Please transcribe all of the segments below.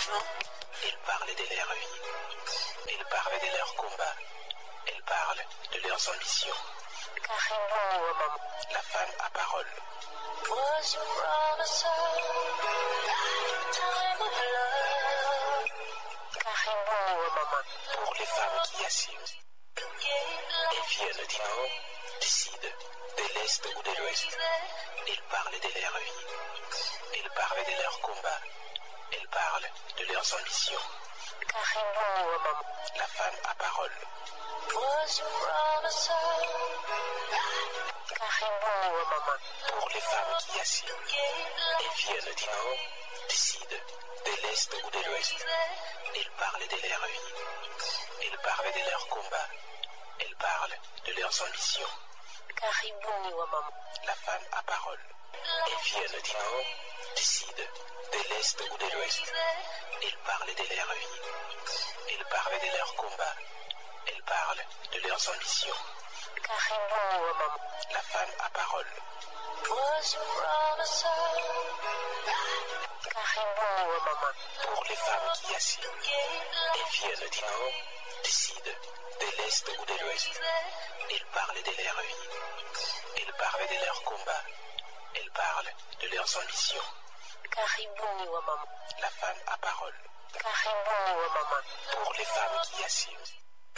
ambitions. Ils parlent de leur vie. Ils parlent de leurs combats. Ils parlent de leurs ambitions. Karibuni wa mama. La femme à parole. Was you promised her time of love? Karibuni wa mama. Pour les femmes qui assument. Elles viennent du nord, du sud, de l'est ou de l'ouest. Ils parlent de leur vie. Ils parlent de leurs combats. Ils parlent de leurs ambitions. Karibuni wa mama. La femme à parole. Was you promised her? Karibuni wa mama. Pour les femmes qui assument. Elles viennent du nord, du sud, de l'est ou de l'ouest. Ils parlent de leur vie. Ils parlent de leurs combats. Ils parlent de leurs ambitions. Karibuni wa mama. La femme à parole. Elles viennent du nord, du sud, de l'est ou de l'ouest. Ils parlent de leur vie. Ils parlent de leurs combats. Ils parlent de leurs ambitions. Karibuni wa mama. La femme à parole. Was you promised her? Karibuni wa mama. Pour les femmes qui assument. Elles viennent du nord, du sud, de l'est ou de l'ouest. Ils parlent de leur vie. Ils parlent de leurs combats. Ils parlent de leurs ambitions. Karibuni wa mama. La femme à parole. Karibuni wa mama. Pour les femmes qui assument.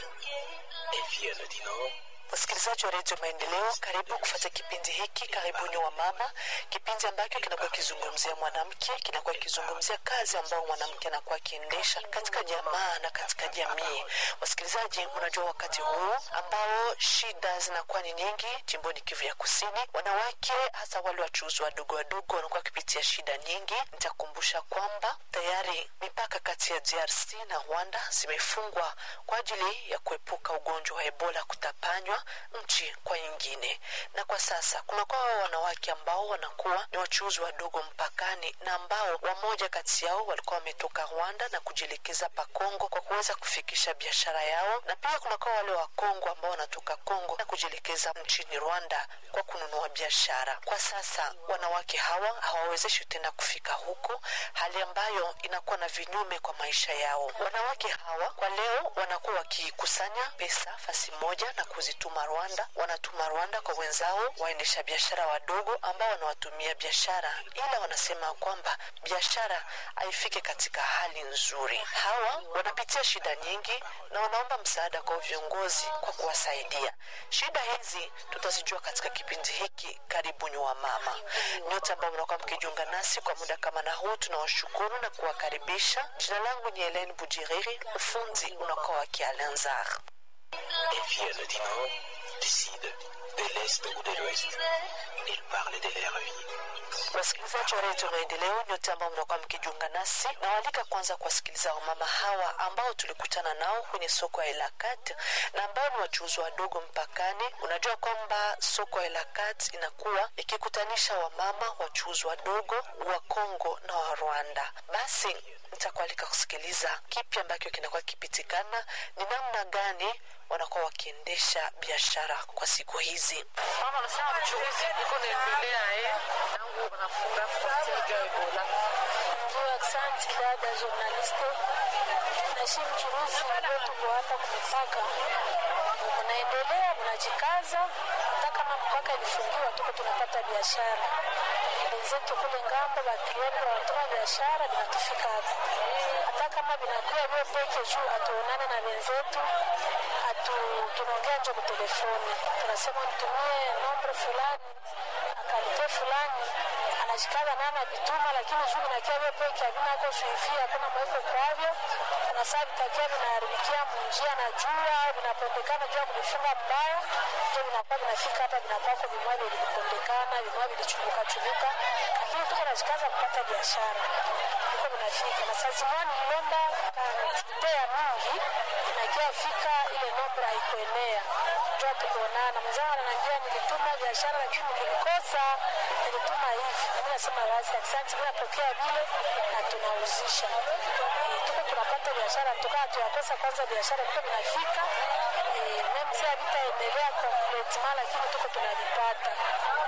Elles viennent du nord, Wasikilizaji wa redio Maendeleo, karibu kufata kipindi hiki Karibuni wa Mama, kipindi ambacho kinakuwa kizungumzia mwanamke, kinakuwa kizungumzia kazi ambayo mwanamke anakuwa akiendesha katika jamaa na katika jamii. Wasikilizaji, mnajua wakati huu ambao shida zinakuwa ni nyingi jimboni Kivu ya Kusini, wanawake hasa wale wachuuzi wadogo wadogo wanakuwa wakipitia shida nyingi. Nitakumbusha kwamba tayari mipaka kati ya DRC na Rwanda zimefungwa kwa ajili ya kuepuka ugonjwa wa Ebola kutapanywa nchi kwa nyingine, na kwa sasa kunakuwa wanawake ambao wanakuwa ni wachuuzi wadogo mpakani na ambao wamoja kati yao walikuwa wametoka Rwanda na kujielekeza pa Kongo kwa kuweza kufikisha biashara yao, na pia kunakuwa wale wa Kongo ambao wanatoka Kongo na kujielekeza nchini Rwanda kwa kununua biashara. Kwa sasa wanawake hawa hawawezeshi tena kufika huko, hali ambayo inakuwa na vinyume kwa maisha yao. Wanawake hawa kwa leo wanakuwa wakikusanya pesa fasi moja na kuzituma Rwanda, wanatuma Rwanda kwa wenzao waendesha biashara wadogo ambao wanawatumia biashara, ila wanasema kwamba biashara haifike katika hali nzuri. Hawa wanapitia shida nyingi na wanaomba msaada kwa viongozi kwa kuwasaidia. Shida hizi tutazijua katika kipindi hiki Karibuni wa Mama. Nyote ambao mnakuwa mkijiunga nasi kwa muda kama na huu, tunawashukuru na kuwakaribisha. Jina langu ni Helen Bujiriri, ufundi unakuwa wa Kialenzar. elles viennent du nord, du sud, de l'est ou de l'ouest. Ils parlent de leur vie. Wasikilizaji wa redio Maendeleo, nyote ambao mnakuwa mkijiunga nasi, nawaalika kwanza kuwasikiliza wamama hawa ambao tulikutana nao kwenye soko ya Elakat na ambao ni wachuuzi wadogo mpakani. Unajua kwamba soko ya Elakat inakuwa ikikutanisha wamama wachuuzi wadogo wa Kongo na wa Rwanda. Basi nitakualika kusikiliza kipi ambacho kinakuwa kipitikana, ni namna gani wanakuwa wakiendesha biashara kwa siku hizi. Mama anasema uchuuzi iko naendelea eh, tangu wanafunga frontiere ya Ebola. Ndio, asante dada journaliste. Naishi mchuruzi ndio tuko hapa kumipaka, mnaendelea mnajikaza, hata kama mpaka ilifungiwa, tuko tunapata biashara. Wenzetu kule ngambo baklienti wanatoka biashara vinatufika hapa, hata kama vinakuwa vyo peke juu, hatuonane na wenzetu, hatu tunaongea njo kutelefoni, tunasema nitumie nombre fulani akalite fulani anashikaga nana vituma, lakini juu vinakia vyo peke havina ko suivi, hakuna mweko kwavyo, na saa vitakia vinaharibikia munjia na jua vinapondekana juu ya kuvifunga mbaya, ndio vinakuwa vinafika hapa, vinakwako vimwavi vilipondekana, vimwavi vilichumbuka chumbuka, lakini tuko nashikaza kupata biashara iko vinafika, na saa zimwani nilomba kantite ya mingi nakia fika ile nombra haikuenea, jua tukuonana. Mwenzangu ananiambia nilituma biashara lakini nilikosa, nilituma hivi. Mimi nasema basi asante, mimi napokea vile na tunauzisha. Eh, tuko tunapata biashara, tukaa tuyakosa kwanza biashara tuko vinafika eh, meme si havitaendelea completement, lakini tuko tunavipata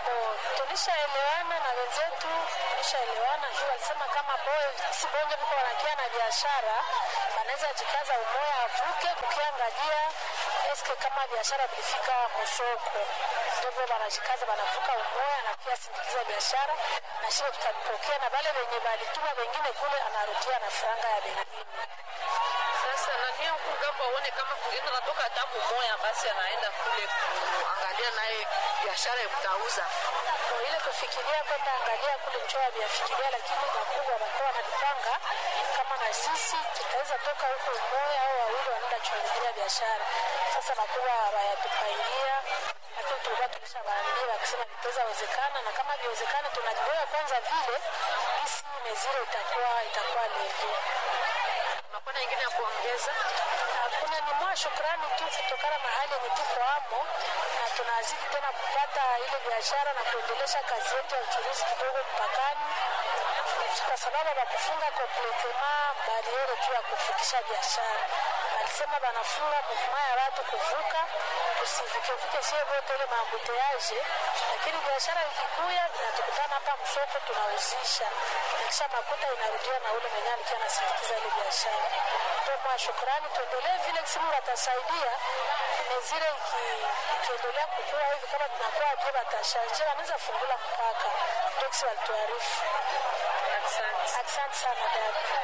Bo, tulishaelewana na wenzetu, tulishaelewana juu walisema kama boy si bonge viko wanakia na biashara wanaweza jikaza umoya avuke kukiangalia eske kama biashara vilifika msoko, ndio wanajikaza wanavuka umoya na pia sindikiza biashara na shile tutabipokea na wale wenye walituma wengine kule anarudia na franga ya bengine. Sasa nani huku ngambo aone kama kungine natoka hata kumoya, basi anaenda kule kuangalia naye biashara ya kutauza. Kwa ile kufikiria kwenda angalia kule nchoa vyafikiria, lakini wakubwa wanakuwa wanajipanga kama na sisi tutaweza toka huko umoja au wawili wanaenda chungulia biashara. Sasa wakubwa wayatupangia, lakini tulikuwa tulishawaambia wakisema vitaweza wezekana, na kama viwezekana tunajiboya kwanza vile isi meziro itakuwa itakuwa levi. Unakuwa na ingine ya kuongeza? Hakuna ni mwa shukrani tu kutokana na hali yenye tuko amo, na tunazidi tena kupata ile biashara na kuendelesha kazi yetu ya uchuruzi kidogo mpakani, kwa sababu wakufunga kompletema bariere tu ya kufikisha biashara. Walisema wanafunga muvuma ya watu kuvuka, tusivukevuke sie vote ile maambuteaje, lakini biashara ikikuya inatukutana hapa msoko, tunauzisha na kisha makuta inarudia na ule mwenye alikuwa anasindikiza ile biashara. Ndio mwa shukrani, tuendelee vile kisimu watasaidia mezire iki- ikiendelea kukua hivi, kama tunakuwa pia watashanje, wanaweza fungula mpaka. Ndio kisi walituarifu. Asante. Asante sana dada.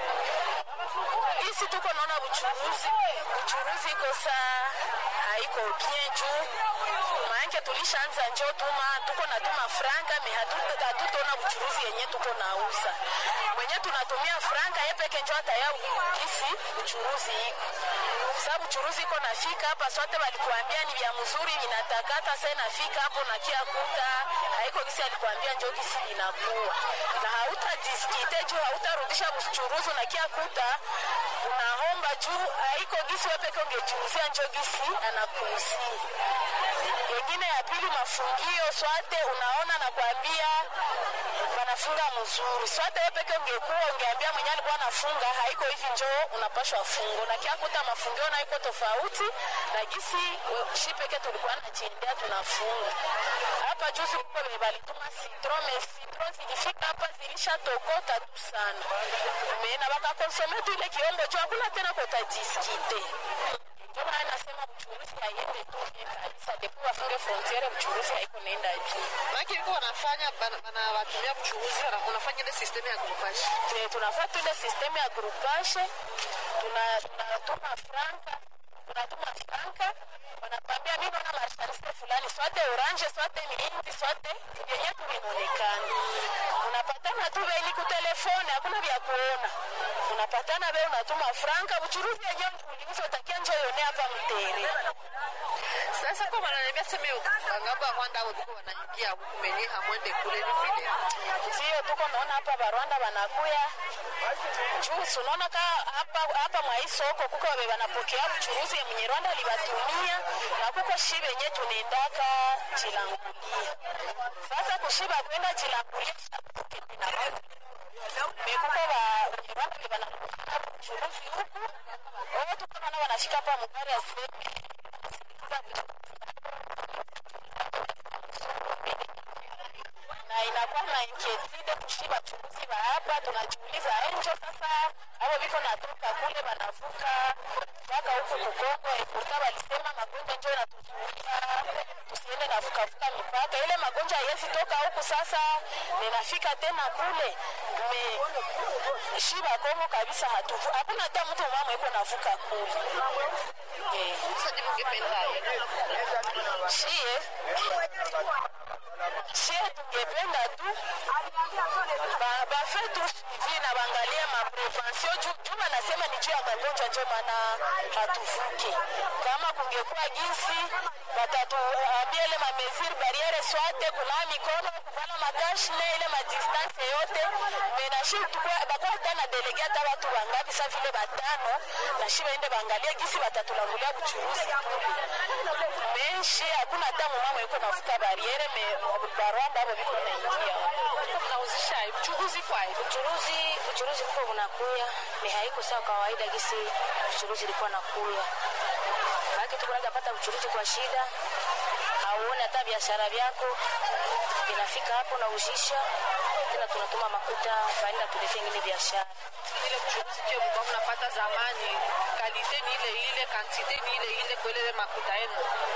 Isi tuko naona buchuruzi buchuruzi iko saa haiko bien juu maanake tulishaanza njo tuma tuko natuma franka me hatu- hatutona buchuruzi yenye tuko nauza mwenye tunatumia franka ye peke njo ataya isi buchuruzi iko sababu buchuruzi iko nafika hapa sote walikuambia ni vya mzuri vinatakata sa nafika hapo nakia kuta haiko kisi alikuambia njo kisi vinakuwa na hautadiskite juu hautarudisha buchuruzi unakia kuta unaomba juu haiko gisi wepeke ungejiuzia njo gisi anakuuzia wengine ya pili mafungio swate unaona nakwambia wanafunga mzuri swate wepeke ungekuwa ungeambia mwenye alikuwa anafunga haiko hivi njo unapashwa fungo na kiakuta mafungio na iko tofauti na gisi we- shi peke tulikuwa najiendea tunafunga hapa juzi kuko venye balituma citro me citro zilifika hapa zilishatokota tu sana mena bakakonsome tu ile kiombo juu hakuna tena kotadiskite ndio maana nasema uchuruzi haiende tu bien kabisa depo wafunge frontiere uchuruzi haiko naenda bien Maki liko wanafanya bana- banawatumia mchuuzi, wana- unafanya ile system ya grupashi. Tuna- tunafaa tu ile system ya grupashe tuna- tunatuma franka tunatuma franka wanakwambia mi naona marshaliste fulani swate orange swate miindi swate vyenye tu vinaonekana unapatana tu veni kutelefone hakuna vya kuona unapatana ve unatuma franka uchuruzi yenyewe uliuza utakia njo yone hapa mtere Sasa kwa wananiambia sema ngamba Rwanda au biko wanaingia huku menye hamwende kule ni vile. ndio tuko naona hapa barwanda wanakuya juu si unaona ka hapa hapa mwa hii soko kuko wabe wanapokea uchuruzi ya mwenye Rwanda alibatumia na kuko shi benye tunaendaka chilangulia sasa kushiba kwenda chilangulia mekuko ba wenye Rwanda be wanapokea uchuruzi huku wao tuko naona wanafika hapa mugari ya sebe na inakuwa na inquiétude kushi bachuruzi ba hapa tunajiuliza enjo sasa abo biko natoka kule banavuka mpaka huku kukongo epurta balisema magonjwa njo inatuzuia tusiende navukavuka mipaka ile magonjwa haiwezi toka huku sasa ninafika tena kule me shi bakongo kabisa hatuvu hakuna hata mtu mama iko navuka kule eh. Sasa ndivyo ungependa shie shie tungependa tu ba- bafe tu suivi na bangalie maprevention juu juu wanasema ni juu ya magonjwa njo maana hatuvuki kama kungekuwa jinsi watatuambia ile mamesiri bariere swate kunawa mikono kuvala makashne ile madistance yote menashi bakuwa hata na delege hata watu wangapi sa vile batano na shi baende baangalie gisi batatulangulia buchuruzi menshi hakuna hata mumama yuko navuka bariere me barwanda abo biko naingia mnauzisha mchuuzi kwa hiyo. uchuruzi uchuruzi kuko unakuya ni haiko sawa kawaida gisi uchuruzi ilikuwa nakuya maake tukunaga pata uchuruzi kwa shida auone hata biashara vyako inafika hapo na ujisha tena tunatuma makuta baada tulete ingine biashara ile mchuruzi kio mlikuwa mnapata zamani kalite ni ile ile kantite ni ile ile kwa ile makuta yenu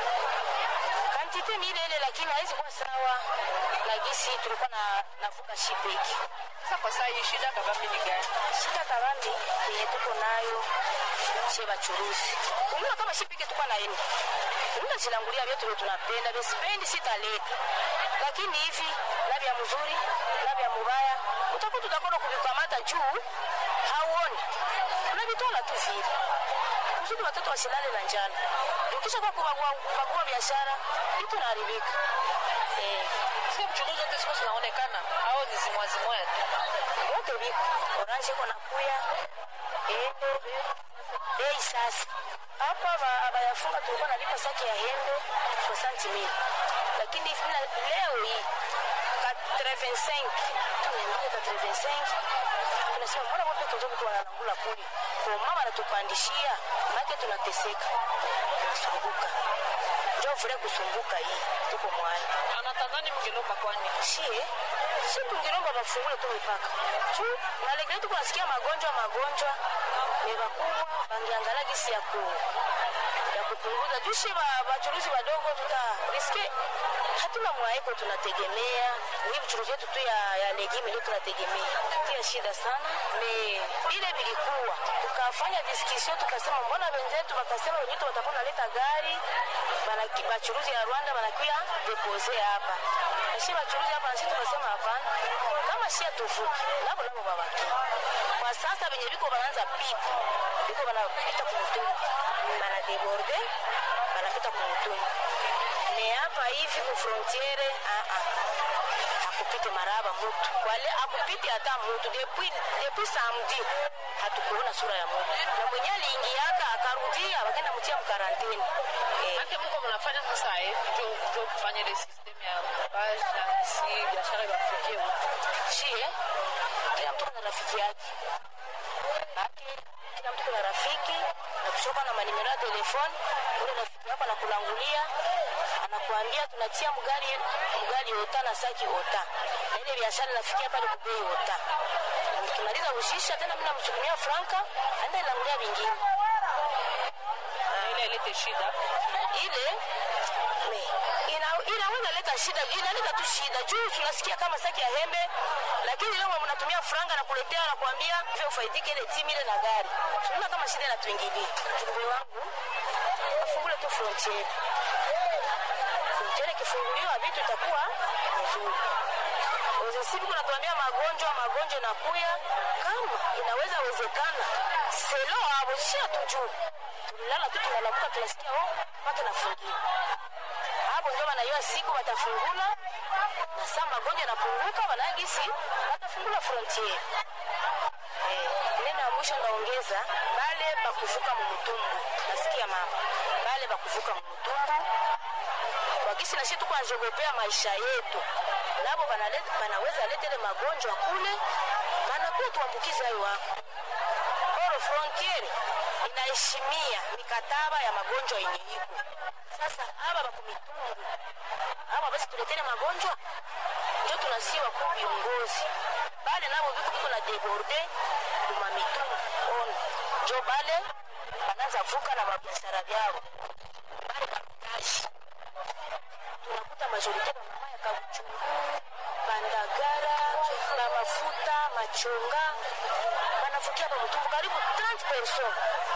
kantite ni ile ile lakini haizi kuwa sawa na gisi tulikuwa na navuka shipeki sasa kwa saa hii shida kabambi ni gani shida kabambi yenye tuko nayo she bachuruzi umuna kama shipeki tuko naenda umuna zilangulia vyetu vye tunapenda vyesipendi sitaleta lakini hivi labia mzuri labia mubaya utakuta utakoda kuvikamata juu hauoni unavitola tu vile kusudi watoto wasilale na njala ukisha kwa kubagua kubagua biashara vitu naharibika eh, sio mchuruzi zote siku zinaonekana au ni zimwazimwaya tu wote viko orange iko nakuya ende bei sasa hapa ba- abayafunga tulikuwa nalipa saki ya hembe 60 mil lakini mina leo hii 85 tunaingia 85 tunasema mbona wote tunjoki kwa wanangula kuli kwa mama anatupandishia make tunateseka tunasumbuka njo vile kusumbuka hii tuko mwani anatadhani mngelomba kwani shie si tungilomba bafungule tu mipaka juu nalegele tuko nasikia magonjwa magonjwa ni bakubwa bangeangalia gisi ya ku ya kupunguza juu shi ba- bachuruzi wadogo tuta riske hatuna mwaiko tunategemea ni vichuruzi yetu tu ya, ya legime ndio tunategemea tia shida sana me vile vilikuwa tukafanya discussion tukasema mbona wenzetu wakasema wenyetu watakuwa naleta gari banaki- bachuruzi ya rwanda banakuya depose hapa nashi bachuruzi hapa nasi tukasema hapana kama shia tuvuke nabo nabo babaki kwa sasa venye viko banaanza pita viko banapita kumutumba banadeborde banapita kumutumba ne hapa hivi ku frontiere ah, ah. hakupite maraba mutu wale hakupite hata mutu depuis depuis samedi hatukuona sura ya mutu na mwenye aliingiaka akarudia wakaenda mtia mkarantini eh. ake mko mnafanya sasa eh njo njo kufanya ile system ya page na si biashara iwafikie huko shie kila mtu kuna rafiki yake bake kila mtu kuna rafiki na kushoka na manimero ya telefoni ule rafiki yako anakulangulia anakuambia tunatia mgari mgari ota na saki ota na ile biashara inafikia pale kubei ota tukimaliza ushisha tena mimi namchukumia franka aenda ilangulia vingine na ile ilete shida ile me, ina, inaweza leta shida inaleta tu shida juu tunasikia kama saki ya hembe lakini leo mnatumia franga na kuletea na kuambia vyo ufaidike ile timu ile na gari tunaona kama shida inatuingilia ujumbe wangu afungule tu frontiere frontiere ikifunguliwa vitu itakuwa nzuri Ozesibi kunatuambia magonjwa magonjwa nakuya kama inaweza wezekana selo abo shia tujuu tulilala tu tunalamuka tunasikia oh mpaka nafungiwa hapo ndio wanaiwa siku watafungula na saa magonjwa yanapunguka wanagisi watafungula frontiere eh, neno ya mwisho naongeza bale bakuvuka mumutumbu nasikia mama bale bakuvuka mumutumbu wakisi nashi tuko najogopea maisha yetu nabo banaleta- banaweza leta ile magonjwa kule banakuwa tuambukiza hayo wako oro frontiere inaheshimia mikataba ya magonjwa yenye iko sasa aba bakumitungu aba basi tuletele magonjwa njo tunasiwa ku viongozi bale nabo viko viko na deborde kuma mitungu ono njo bale bananza vuka na mabiashara vyao bale bakutaji tunakuta majorite bamama ya kabuchungu bandagara na mafuta machonga banavukia pa mutumbu karibu 30 person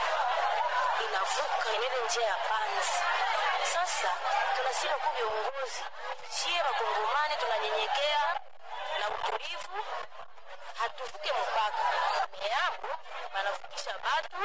inavuka inele njia ya panzi sasa tunasiba ku viongozi shie bakongomani tunanyenyekea na utulivu hatuvuke mpaka meambo banavukisha batu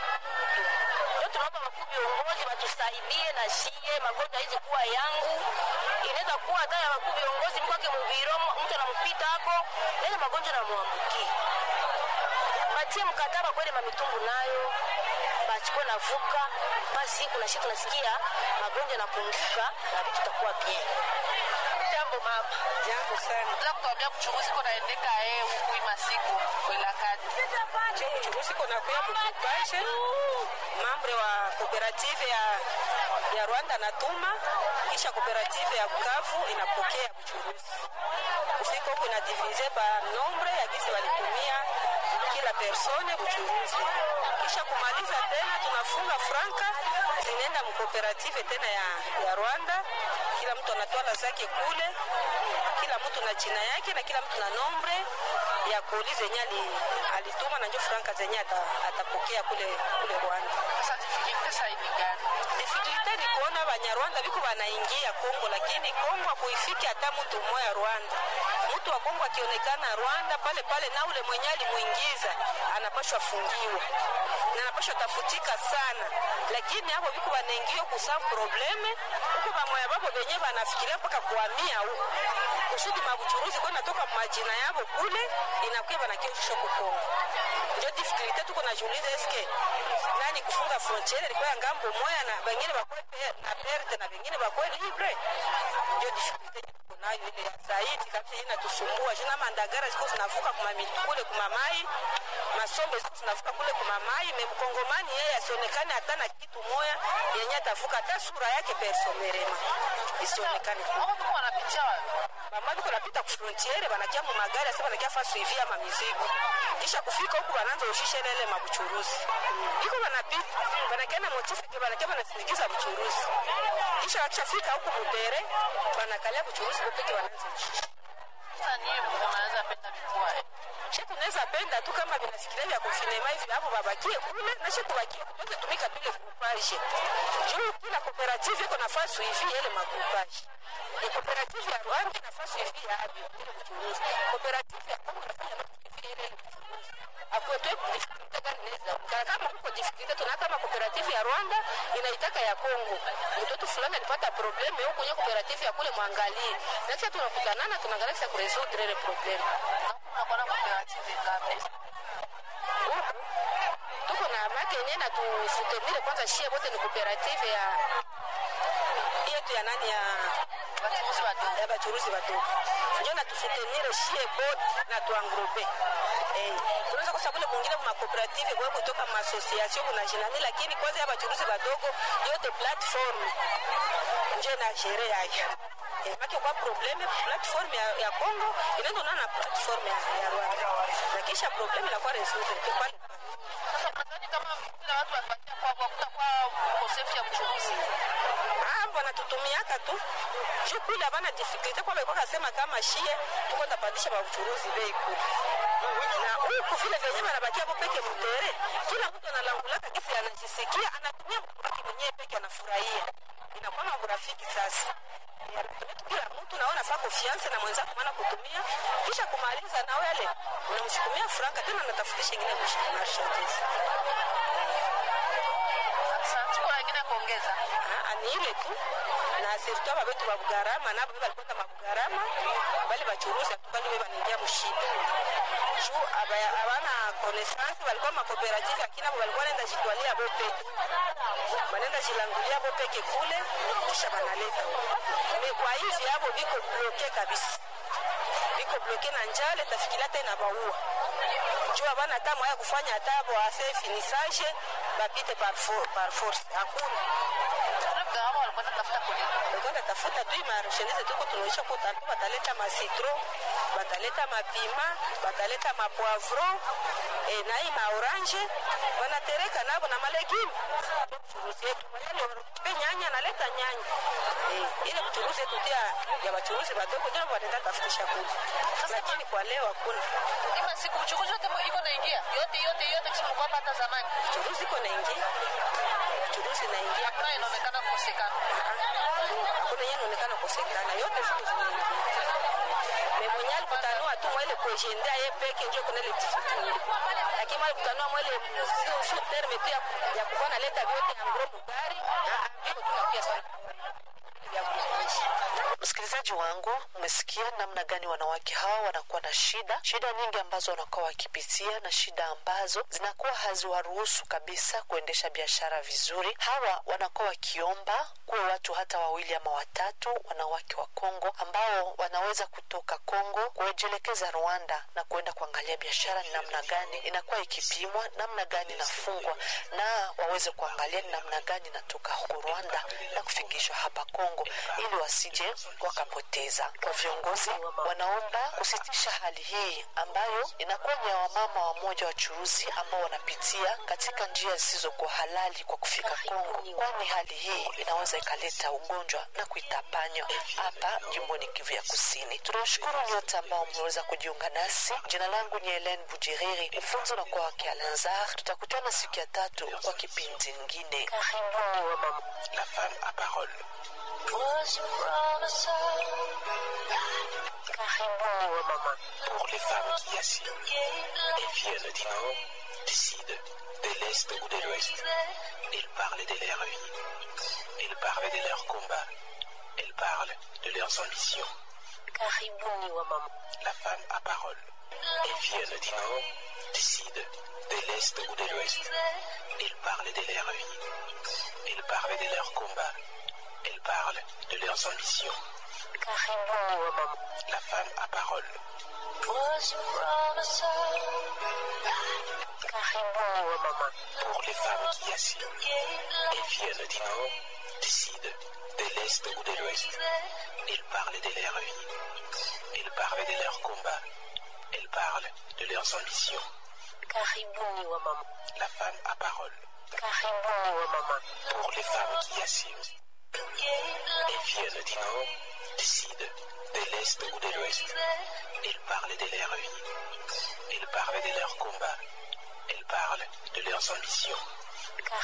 ndio tunaomba wakuu viongozi watusaidie na shie magonjwa hizi kuwa yangu inaweza kuwa hata ya wakuu viongozi mkwake mubiro mtu anampita ako nene magonjwa namwambukia batie mkataba kweli mamitungu nayo bachukue navuka basi kuna shi tunasikia magonjwa yanapunguka na vitu tutakuwa bien jambo mama Jambo sana. za kutuambia kuchuruzi ko naendeka eh huku hii masiku kwela kadi Je, uchuruzi kona kuya mukukashe mambre wa kooperative ya, ya Rwanda natuma, kisha kooperative ya Bukavu inapokea Buchuruzi. Kufika huku inadivize pa nombre ya gisi walitumia kila persone Buchuruzi, kisha kumaliza tena tunafunga franka zinaenda mkooperative tena ya, ya Rwanda. Kila mtu anatwala zake kule, kila mtu na jina yake na kila mtu na nombre ya koli zenye ali- alituma na njo franka zenye ata- atapokea kule, kule Rwanda. Difikulite ni kuona Banyarwanda biko banaingia Kongo, lakini Kongo akuifiki hata mtu mmoja Rwanda. Mtu wa Kongo akionekana Rwanda pale pale, na ule mwenye alimuingiza anapashwa fungiwa na anapashwa tafutika sana, lakini hapo biko banaingia kusam probleme huko, bamoya babo benye banafikiria mpaka kuhamia huko kusudi mabuchuruzi kwa natoka majina yabo kule inakuwa banakioshisha ku Kongo. Ndio difikulite tuko najiuliza, eske nani kufunga frontiere ilikuwa ya ngambo moya na bengine bakwe pe- na perte na bengine bakwe libre. Ndio difikulite tuko nayo ile ya zaidi kabisa, inatusumbua jina mandagara ziko zinavuka kuma miti kule kuma mai masombe ziko zinavuka kule kuma mai me mkongomani yeye asionekane hata na kitu moya yenye atavuka hata sura yake personerema isionekane kule bamwa biko napita ku frontiere banakia mu magari asa banakia fa suivi ya mamizigo kisha kufika huku bananza ushishe lele mabuchuruzi biko banapita banakia na motife ke banakia banasindikiza buchuruzi kisha wakishafika huku mubere banakalia buchuruzi bopeke bananza ushishe she tunaweza penda tu kama vinafikiria vya konfinema hivi hapo babakie kule na she tubakie tuweze tumika vile grupaje juu kila kooperative iko nafasi hivi ile magrupaje ni kooperative ya Rwanda nafasi hivi ya abi ile mchuruzi kooperative ya Kongo nafanya nafasi hivi ile mchuruzi akwetwe difikulite gani inaweza Kana kama huko difikulite tuna kama kooperative ya Rwanda inaitaka ya Kongo mtoto fulani alipata probleme huko kwenye kooperative ya kule mwangalie na kisha tunakutanana tunaangalia kisha kuresoudre ile probleme huku tuko na make yenyewe na tusutenire kwanza shie bote ni kooperative ya yetu ya nani ya ya bachuruzi badogo njo na tusutenire shie bote na tuangrupe eh, tunaweza kwa sababu mwingine ma cooperative kwa kutoka ma association kuna jinani, lakini kwanza ya bachuruzi badogo yote platform njo na shere yayo eh, maki kwa probleme platform ya, ya Congo inaenda na na platform ya, ya Rwanda na kisha probleme inakuwa resolve tu pale pale. Sasa nadhani kama kila watu wakipatia kwa kwa kutakuwa ukosefu ya mchuruzi. Ah, wanatutumiaka tu juu kule havana difikulite kwa walikuwa kasema kama shie tuko ndapandisha ba uchuruzi bei kule na huku vile venye wanabakia hapo peke mtere, kila mtu analangulaka kisi anajisikia, anatumia mtu wake mwenyewe peke, anafurahia, inakuwa na urafiki sasa Ya, anatumia tu kila mtu naona faa confiance na mwenzako maana kutumia kisha kumaliza na wale unamshukumia franka tena anatafutisha ingine marchandise Sasa tuko na wengine kuongeza. Ah, ni ile tu na sirtu aba betu babugarama nabo be balikwenda mabugarama bali bachuruzi atukani be banaingia mushida juu aba- abana connaissance balikuwa makooperative lakini abo balikuwa naenda jitwalia bo peke banaenda jilangulia bo peke kule kisha banaleta me kwa hivi abo biko bloke kabisa biko bloke na njale tafikiria tena baua juu abana hata mwaya kufanya hata bo ase finissage bapite par, for, par force hakuna Labda hao walikuwa wanatafuta kulipa. kwenda tafuta tu marchandise tuko tunaisha kwa tatu bataleta ma citron bataleta mapima bataleta mapoivron e, na hii maorange wanatereka nabo na malegume churuzi yetu yale pe nyanya naleta nyanya e, ile kuchuruzi yetu tia ya bachuruzi badogo ndio wanaenda tafutisha kule lakini kwa leo hakuna Ima siku uchukuzi wote mu- iko naingia. Yote yote yote kisi mlikuwa hapa hata zamani. churuzi iko naingia churuzi naingia Hakuna inaonekana kukosekana. hakuna yenye inaonekana kukosekana, yote siku zinaingia. Me mwenye alikutanua tu mwele kuejendea ye peke njo kuna ile difficulty. Lakini mwale kutanua mwele su, su terme pia ya kukuwa naleta vyote ya ngro mugari, ah, ah, viko tu pia sana. Ya kuishi. Msikilizaji wangu, umesikia namna gani wanawake hawa wanakuwa na shida, shida nyingi ambazo wanakuwa wakipitia na shida ambazo zinakuwa haziwaruhusu kabisa kuendesha biashara vizuri. Hawa wanakuwa wakiomba kuwe watu hata wawili ama watatu, wanawake wa Kongo ambao wanaweza kutoka Kongo kujielekeza Rwanda na kuenda kuangalia biashara ni namna gani inakuwa ikipimwa, namna gani inafungwa, na waweze kuangalia ni namna gani inatoka huko Rwanda na kufikishwa hapa Kongo ili wasije wakapoteza. Kwa viongozi wanaomba kusitisha hali hii ambayo inakuwa ni ya wamama wamoja wachuruzi ambao wanapitia katika njia zisizokuwa halali kwa kufika Kongo, kwani hali hii inaweza ikaleta ugonjwa na kuitapanywa hapa jimboni Kivu ya Kusini. Tunawashukuru nyote ambao mmeweza kujiunga nasi. Jina langu ni Helen Bujiriri, mfunzo na kwa wake Alanzar. Tutakutana siku ya tatu kwa kipindi ingine. Karibuni wa mama. La femme à parole. Was your promise Karibuni wa mama. Pour les femmes qui assument et viennent du nord, du sud, de l'est ou de l'ouest. Elles parlent de leur vie. Elles parlent de leurs combats. Elles parlent de leurs ambitions. Karibuni wa mama. La femme à parole. Elles viennent du nord, du sud, de l'est ou de l'ouest. Elles parlent de leur vie. Elles parlent de leurs combats. Elles parlent de leurs ambitions. Karibuni wa mama. La femme à parole. Was your promise Karibuni wa mama. Pour les femmes qui assument et viennent du nord, du sud, de l'est ou de l'ouest. Elles parlent de leur vie. Elles parlent de leurs combats. Elles parlent de leurs ambitions. Karibuni wa mama. La femme à parole. Karibuni wa mama. Pour les femmes qui assument et viennent du nord, du sud, de l'est ou de l'ouest. Elles parlent de leur vie. Elles parlent de leurs combats. Elles parlent de leurs ambitions.